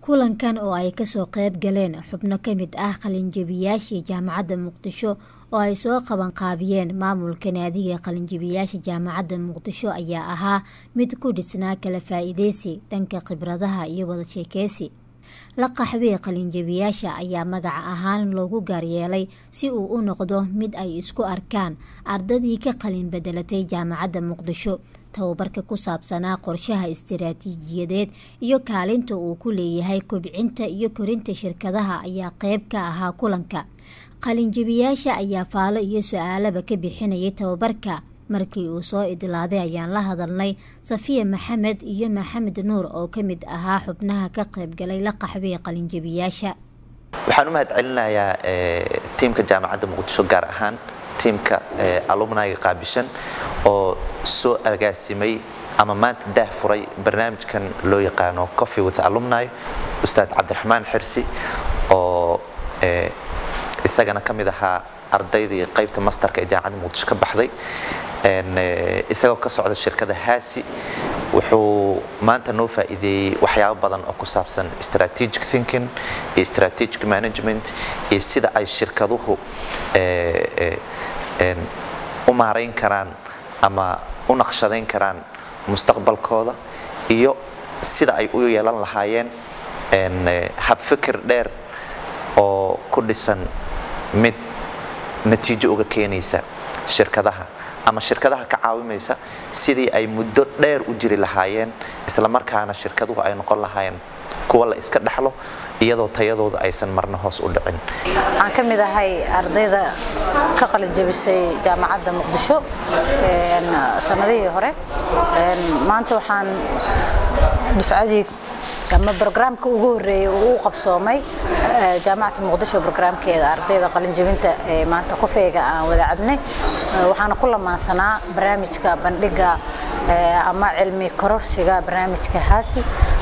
kulankan oo ay kasoo qayb galeen xubno ka mid ah qalinjabiyaashii jaamacadda muqdisho oo ay soo qabanqaabiyeen maamulka naadiga qalinjabiyaasha jaamacadda muqdisho ayaa ahaa mid ku dhisnaa kala faa-iideysi dhanka khibradaha iyo wada sheekeysi la qaxwee qalinjabiyaasha ayaa magaca ahaan loogu gaaryeelay si uu u noqdo mid ay isku arkaan ardadii ka qalin bedelatay jaamacadda muqdisho tababarka ku saabsanaa qorshaha istiraatiijiyadeed iyo kaalinta uu ku leeyahay kobcinta iyo korinta shirkadaha ayaa qeyb ka ahaa kulanka qalinjabiyaasha ayaa faalo iyo su-aalaba ka bixinayay tababarka markii uu soo idlaaday ayaan la hadalnay safiya maxamed iyo maxamed nuur oo ka mid ahaa xubnaha ka qaybgalay la qaxwee qalinjabiyaasha waxaan u mahad celinayaa tiimka jaamacadda muqdisho gaar ahaan tiimka alumniga qaabishan oo soo agaasimay ama maanta daah furay barnaamijkan loo yaqaano coffee with alumni ustaad cabdiraxmaan xirsi oo isagana ka mid ahaa ardaydii qaybta masterka ee jaamacadda muqdisho ka baxday isagoo ka socda shirkada haasi wuxuu maanta noo faa'iideeyey waxyaabo badan oo ku saabsan strategic thinking iyo strategic management iyo sida ay shirkaduhu u maarayn karaan ama u naqshadayn karaan mustaqbalkooda iyo sida ay u yeelan lahaayeen habfikir dheer oo ku dhisan mid natiijo uga keenaysa shirkadaha ama shirkadaha ka caawimaysa sidii ay muddo dheer u jiri lahaayeen islamarkaana shirkaduhu ay noqon lahaayeen kuwa la iska dhexlo iyadoo tayadooda aysan marna hoos u dhicin waxaan ka mid ahay ardayda ka qalinjabisay jaamacadda muqdisho sanadihii hore maanta waxaan dufcadii ama brograamka ugu horeeyay uu u qabsoomay jaamacadda muqdisho brograamkeeda ardayda qalinjabinta ee maanta kofeega aan wada cabnay waxaana ku lamaansanaa barnaamijka bandhiga ama cilmi kororsiga barnaamijka haasi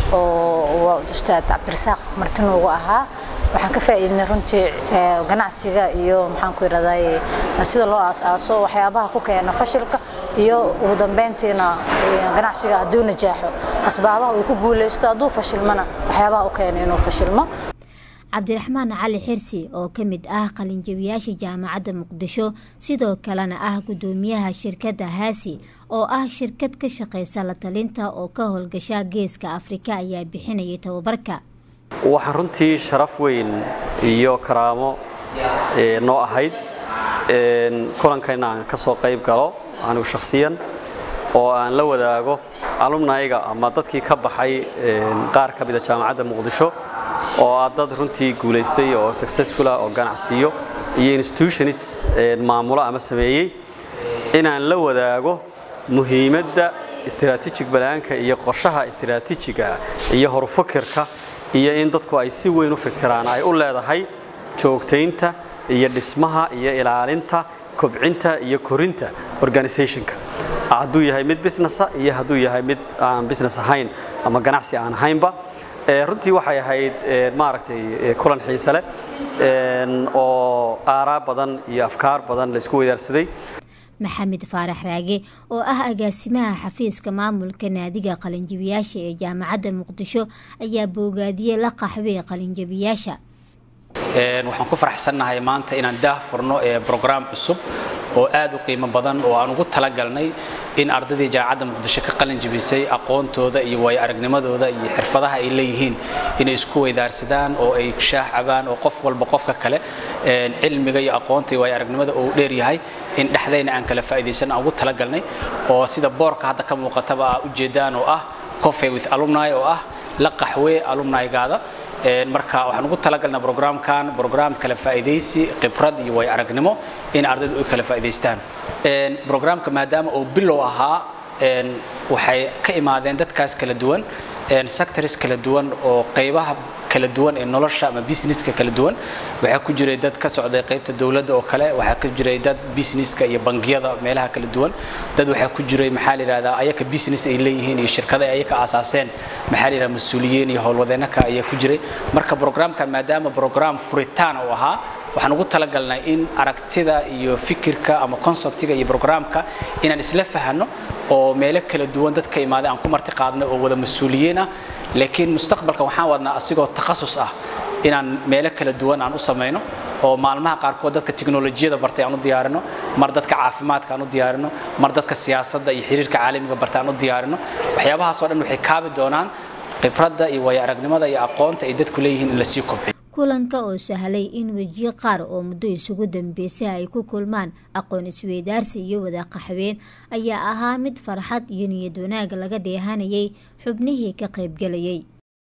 oo ustaad cabdirasaaq martinuugu ahaa waxaan ka faa'iidnay runtii ganacsiga iyo maxaan ku yidhahday sida loo aas-aaso waxyaabaha ku keena fashilka iyo ugu dambeyntiina ganacsiga hadduu najaaxo asbaabaha uu ku guulaysto hadduu fashilmana waxyaabaha u keena inuu fashilmo cabdiraxmaan cali xirsi oo ka mid ah qalinjabiyaasha jaamacadda muqdisho sidoo kalena ah guddoomiyaha shirkadda haasi oo ah shirkad ka shaqaysa la talinta oo ka howlgasha geeska afrika ayaa bixinayay tababarka waxaan runtii sharaf weyn iyo karaamo noo ahayd kulankan aan ka soo qayb galo anigu shakhsiyan oo aan la wadaago alumnayga ama dadkii ka baxay qaar ka mida jaamacadda muqdisho oo ah dad runtii guulaystay oo successfula oo ganacsiyo iyo institutionis maamulo ama sameeyey inaan la wadaago muhiimadda istiraatiijig balaanka iyo qorshaha istiraatiijiga iyo horufakirka iyo in dadku ay si weyn u fikiraan ay u leedahay joogtaynta iyo dhismaha iyo ilaalinta kobcinta iyo korinta organizationka hadduu yahay mid businessa iyo hadduu yahay mid aan business ahayn ama ganacsi aan ahaynba runtii waxay ahayd maaragtay kulan xiise leh oo aaraa badan iyo afkaar badan laysku weydaarsaday maxamed faarax raage oo ah agaasimaha xafiiska maamulka naadiga qalinjabiyaasha ee jaamacadda muqdisho ayaa boogaadiyey la qaxwee qalinjabiyaasha waxaan ku faraxsannahay maanta inaan daah furno brograam cusub oo aad u qiimo badan oo aan ugu talagalnay in ardaydii jaamacadda muqdisho ka qalin jabisay aqoontooda iyo waayo aragnimadooda iyo xirfadaha ay leeyihiin inay isku weydaarsadaan oo ay shaah cabaan oo qof walba qofka kale cilmiga iyo aqoonta iyo waayo aragnimada uu dheer yahay in dhexdayna aan kala faa'iidaysan aan ugu talagalnay oo sida boorka hadda ka muuqataba aa ujeedaan oo ah coffee with alumni oo ah la qaxwee alumnigaada marka waxaan ugu talagalnaa brograamkan brograam kala faa'iidaysi khibrad iyo way aragnimo in ardaydu ay kala faa'iidaystaan brograamka maadaama uu bilow ahaa waxay ka imaadeen dadkaas kala duwan sectors kala duwan oo qaybaha kala duwan ee nolosha ama businesska kala duwan waxaa ku jiray dad ka socday qaybta dowladda oo kale waxaa ku jiray dad businesska iyo bangiyada meelaha kala duwan dad waxaa ku jiray maxaa la yidhahdaa ayaka business ay leeyihiin iyo shirkada ay ayaka aasaaseen maxaa la yidhahdaa mas-uuliyiin iyo howlwadeennaka ayaa ku jiray marka brograamkan maadaama brograam furitaan uu ahaa waxaan ugu talagalnay in aragtida iyo fikirka ama conceptiga iyo brograamka inaan isla fahanno oo meelo kala duwan dad ka imaaday aan ku marti qaadnay oo wada mas-uuliyiin ah laakiin mustaqbalka waxaan wadnaa asigoo takhasus ah inaan meelo kala duwan aan u samayno oo maalmaha qaarkood dadka tiknolojiyada bartay aan u diyaarino mar dadka caafimaadka aan u diyaarino mar dadka siyaasadda iyo xiriirka caalamiga bartay aan u diyaarino waxyaabahaasoo dhan waxay kaabi doonaan khibradda iyo waayo aragnimada iyo aqoonta ay dadku leeyihiin in lasii kobciyo kulanka oo sahlay in wejiyo qaar oo muddo isugu dambeysay ay ku kulmaan aqoon isweydaarsi iyo wada qaxween ayaa ahaa mid farxad iyo niyad wanaag laga dheehanayay xubnihii ka qaybgelayay